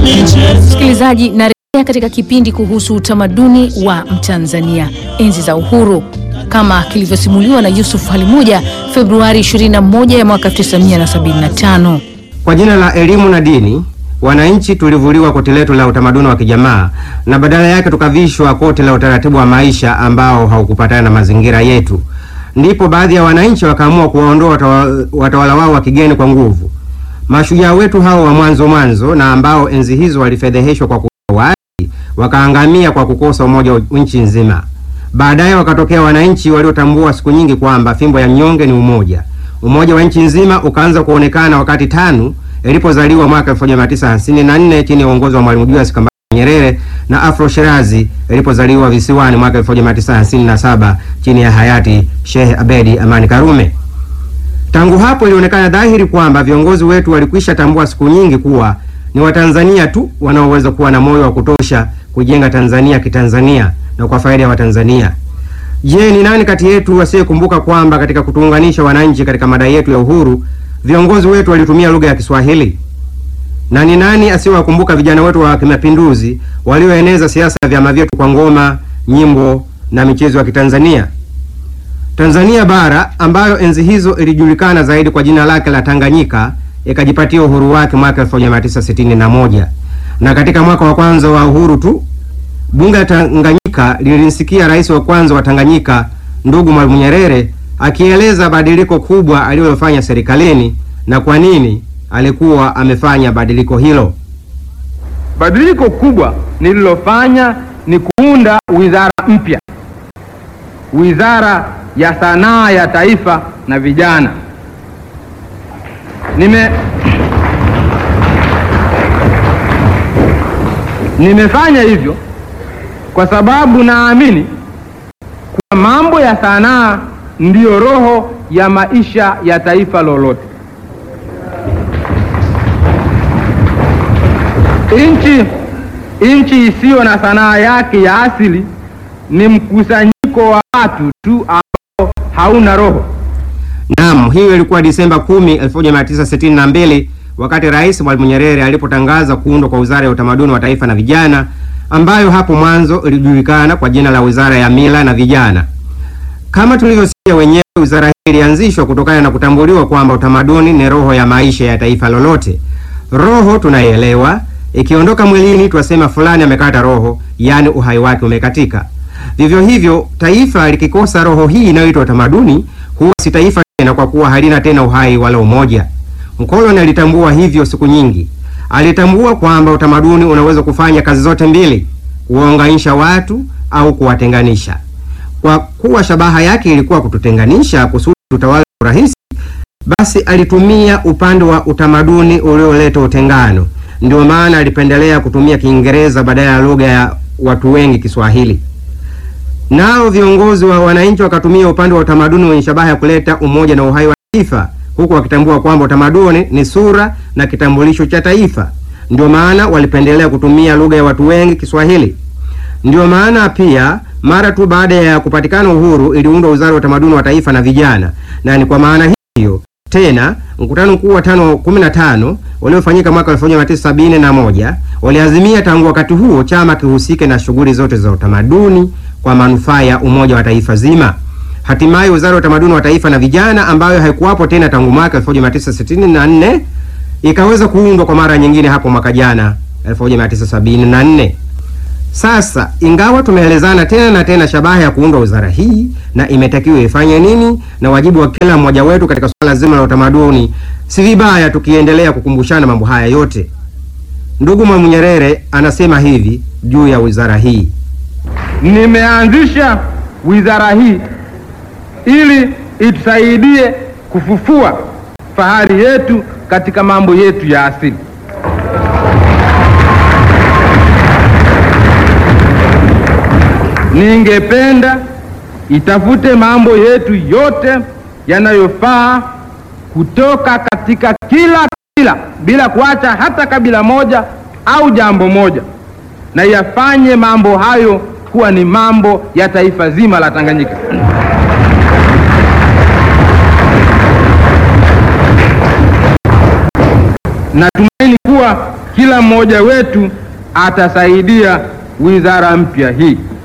Msikilizaji, narejea katika kipindi kuhusu utamaduni wa Mtanzania enzi za uhuru kama kilivyosimuliwa na Yusuf Halimuja Februari 21 ya mwaka 1975. Kwa jina la elimu na dini, wananchi tulivuliwa koti letu la utamaduni wa kijamaa na badala yake tukavishwa koti la utaratibu wa maisha ambao haukupatana na mazingira yetu. Ndipo baadhi ya wananchi wakaamua kuwaondoa watawa- watawala wao wa kigeni kwa nguvu. Mashujaa wetu hao wa mwanzo mwanzo na ambao enzi hizo walifedheheshwa kwa kuwaasi, wakaangamia kwa kukosa umoja wa nchi nzima. Baadaye wakatokea wananchi waliotambua siku nyingi kwamba fimbo ya mnyonge ni umoja. Umoja wa nchi nzima ukaanza kuonekana wakati TANU ilipozaliwa mwaka 1954 chini ya uongozi wa Mwalimu Julius Kambarage Nyerere na Afro Shirazi ilipozaliwa visiwani mwaka 1957 chini ya hayati Sheikh Abedi Amani Karume. Tangu hapo ilionekana dhahiri kwamba viongozi wetu walikwisha tambua siku nyingi kuwa ni Watanzania tu wanaoweza kuwa na moyo wa kutosha kujenga Tanzania kitanzania na kwa faida ya Watanzania. Je, ni nani kati yetu asiyekumbuka kwamba katika kutuunganisha wananchi katika madai yetu ya uhuru, viongozi wetu walitumia lugha ya Kiswahili? Na ni nani asiyewakumbuka vijana wetu wa kimapinduzi walioeneza siasa ya vyama vyetu kwa ngoma, nyimbo na michezo ya Kitanzania? Tanzania bara ambayo enzi hizo ilijulikana zaidi kwa jina lake la Tanganyika ikajipatia uhuru wake mwaka 1961 na katika mwaka wa kwanza wa uhuru tu bunge la Tanganyika lilimsikia rais wa kwanza wa Tanganyika ndugu Mwalimu Nyerere akieleza badiliko kubwa alilofanya serikalini na kwa nini alikuwa amefanya badiliko hilo. Badiliko kubwa nililofanya ni kuunda wizara mpya, wizara ya sanaa ya taifa na vijana. Nime nimefanya hivyo kwa sababu naamini kuwa mambo ya sanaa ndiyo roho ya maisha ya taifa lolote. Nchi nchi isiyo na sanaa yake ya asili ni mkusanyiko wa watu tu ambao hauna roho. Naam, hiyo ilikuwa Disemba 10, 1962 wakati Rais Mwalimu Nyerere alipotangaza kuundwa kwa Wizara ya Utamaduni wa Taifa na Vijana ambayo hapo mwanzo ilijulikana kwa jina la Wizara ya Mila na Vijana. Kama tulivyosikia wenyewe, wizara hii ilianzishwa kutokana na kutambuliwa kwamba utamaduni ni roho ya maisha ya taifa lolote. Roho tunaielewa, ikiondoka mwilini twasema fulani amekata roho, yaani uhai wake umekatika. Vivyo hivyo, taifa likikosa roho hii inayoitwa utamaduni huwa si taifa tena, kwa kuwa halina tena uhai wala umoja. Mkoloni alitambua hivyo siku nyingi. Alitambua kwamba utamaduni unaweza kufanya kazi zote mbili, kuwaunganisha watu au kuwatenganisha. Kwa kuwa shabaha yake ilikuwa kututenganisha kusudi tutawale kwa urahisi, basi alitumia upande wa utamaduni ulioleta utengano. Ndio maana alipendelea kutumia Kiingereza badala ya lugha ya watu wengi, Kiswahili. Nao viongozi wa wananchi wakatumia upande wa utamaduni wenye shabaha ya kuleta umoja na uhai wa taifa, huku wakitambua kwamba utamaduni ni sura na kitambulisho cha taifa. Ndio maana walipendelea kutumia lugha ya watu wengi, Kiswahili. Ndio maana pia mara tu baada ya kupatikana uhuru iliundwa Wizara ya Utamaduni wa Taifa na Vijana, na ni kwa maana hiyo tena mkutano mkuu wa tano kumi na tano uliofanyika mwaka 1971 waliazimia tangu wakati huo chama kihusike na shughuli zote za utamaduni kwa manufaa ya umoja wa taifa zima. Hatimaye Wizara ya Utamaduni wa Taifa na Vijana ambayo haikuwapo tena tangu mwaka 1964 ikaweza kuundwa kwa mara nyingine hapo mwaka jana 1974. Sasa ingawa tumeelezana tena na tena shabaha ya kuundwa wizara hii na imetakiwa ifanye nini na wajibu wa kila mmoja wetu katika suala zima la utamaduni, si vibaya tukiendelea kukumbushana mambo haya yote. Ndugu Mwalimu Nyerere anasema hivi juu ya wizara hii: Nimeanzisha wizara hii ili itusaidie kufufua fahari yetu katika mambo yetu ya asili. Ningependa itafute mambo yetu yote yanayofaa kutoka katika kila kabila bila kuacha hata kabila moja au jambo moja, na yafanye mambo hayo kuwa ni mambo ya taifa zima la Tanganyika. Natumaini kuwa kila mmoja wetu atasaidia wizara mpya hii.